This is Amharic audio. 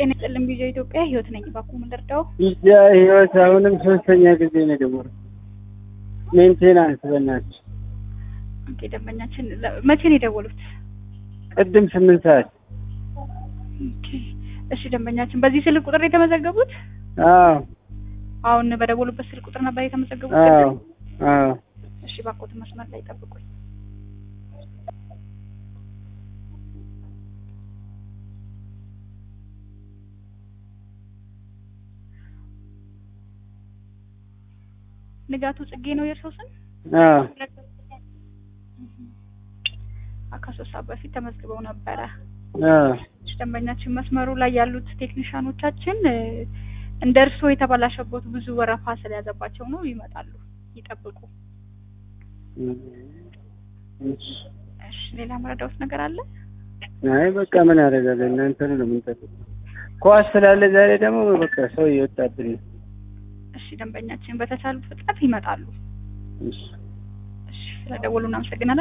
ጤና ይስጥልን ቪዲዮ ኢትዮጵያ ህይወት ነኝ። እባክዎ ምን ልርዳው? ያ ህይወት አሁንም ሶስተኛ ጊዜ ነው የደወልኩት። ሜንቴናንስ በእናትሽ ኦኬ ደንበኛችን ለ- መቼ ነው የደወሉት? ቅድም ስምንት ሰዓት ኦኬ እሺ ደንበኛችን በዚህ ስልክ ቁጥር የተመዘገቡት? አዎ አሁን በደወሉበት ስልክ ቁጥር ነበር የተመዘገቡት? አዎ ቅድም? አዎ እሺ እባክዎት መስመር ላይ ጠብቁኝ። ንጋቱ ጽጌ ነው የእርስዎ ስም? አዎ ከሶስት ሰዓት በፊት ተመዝግበው ነበረ። አዎ እሺ ደንበኛችን መስመሩ ላይ ያሉት ቴክኒሻኖቻችን እ፣ እንደ እርስዎ የተበላሸበት ብዙ ወረፋ ስለያዘባቸው ነው። ይመጣሉ፣ ይጠብቁ። እሺ። እሺ ሌላ መረዳዎት ነገር አለ? አይ በቃ ምን አደርጋለሁ እናንተ ነው የምንጠብቀው። ኳስ ስላለ ዛሬ ደግሞ በቃ ሰው እየወጣብን ነው። እሺ ደንበኛችን በተቻሉት ፍጥነት ይመጣሉ። እሺ እሺ ስለደወሉ እናመሰግናለን።